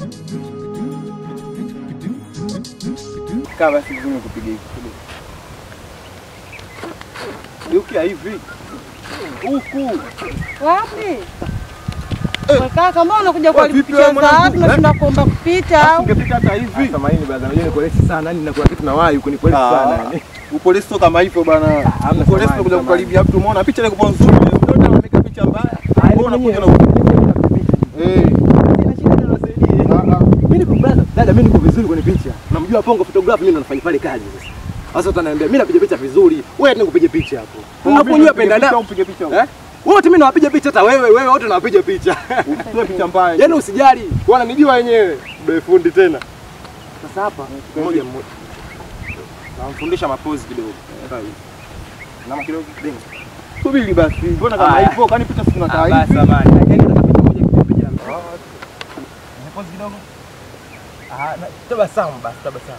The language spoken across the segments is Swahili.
Kaa basi vizuri nikupigie hivi. Geukia hivi. Huku. Wapi? Kaka, mbona unakuja Wewe kuharibu vipi picha wewe za mwanangu? watu tunashinda kuomba kupita au? Ungepita hata hivi. Samahani brother, unajua niko lesi sana, yani nakuna kitu nawahi huko niko lesi Ah. sana yani. Upolisi sio kama hivyo bana. hamna Upolisi samani, unakuja samani. kukaribia mtu umeona picha ile kwa nzuri. Ndio unaweka picha mbaya. Wewe unakuja na Eh. Ah, ah. Mimi niko brother, dada mimi niko vizuri kwenye picha. Unamjua Pongo photography mimi ndo nafanya pale kazi sasa. Sasa utaniambia mimi napiga picha vizuri, wewe hata nikupige picha hapo. Unakunywa penda Picha na umpige picha. eh? Wote mimi nawapiga picha hata wewe, wewe wote nawapiga picha. Usitoe picha mbaya. Yaani usijali, wananijua wenyewe. Be fundi tena. Sasa hapa mmoja mmoja. Namfundisha mapozi kidogo. Nama kidogo. Denga. Subiri basi. Mbona kama Haya. hivyo? Kwani picha si tunakaa Ah, basi hivi? samahani. Yaani nataka picha moja kipiga. Mapozi kidogo. Ah, na- tabasamu basi, tabasamu.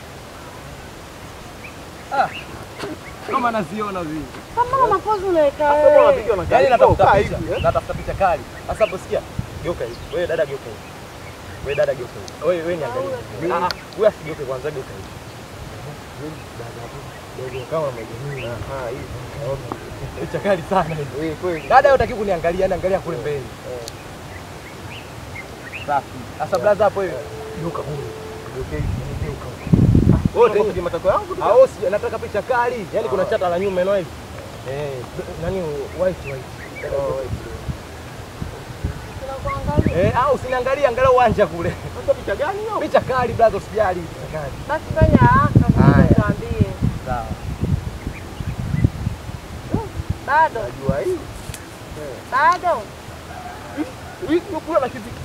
Ah. Kama naziona vile. Kama mapozi unaweka Sasa wewe. unapiga na Yaani karibu, natafuta kaa picha, hivi, eh? natafuta picha kali. Sasa hapo sikia, geuka hivi. Wewe dada geuka hivi. Wewe dada geuka hivi. Wewe wewe niangalie. Ah, ah, wewe asigeuke kwanza geuka hivi. Wewe dada hapo. Dogo kama umegemea. Ah, hivi. Picha kali sana hivi. Eh, kweli. Dada hutaki kuniangalia, niangalia kule mbele. Safi. Sasa blaza hapo hivi. Geuka huko. Geuka hivi. Geuka huko. Wote Wote hivi matako yangu. Ah, wewe si- nataka picha kali. Yaani kuna chata la nyuma eno hivi. Eh, nani white white. Tunakuangalia. Eh, au usiniangalie, angalia uwanja kule. Sasa picha gani hiyo? Picha kali brother, usijali picha kali. Basi fanya haraka Haya. ndio tuambie. Sawa. Bado. Najua hii. Bado. Hii kula na kitu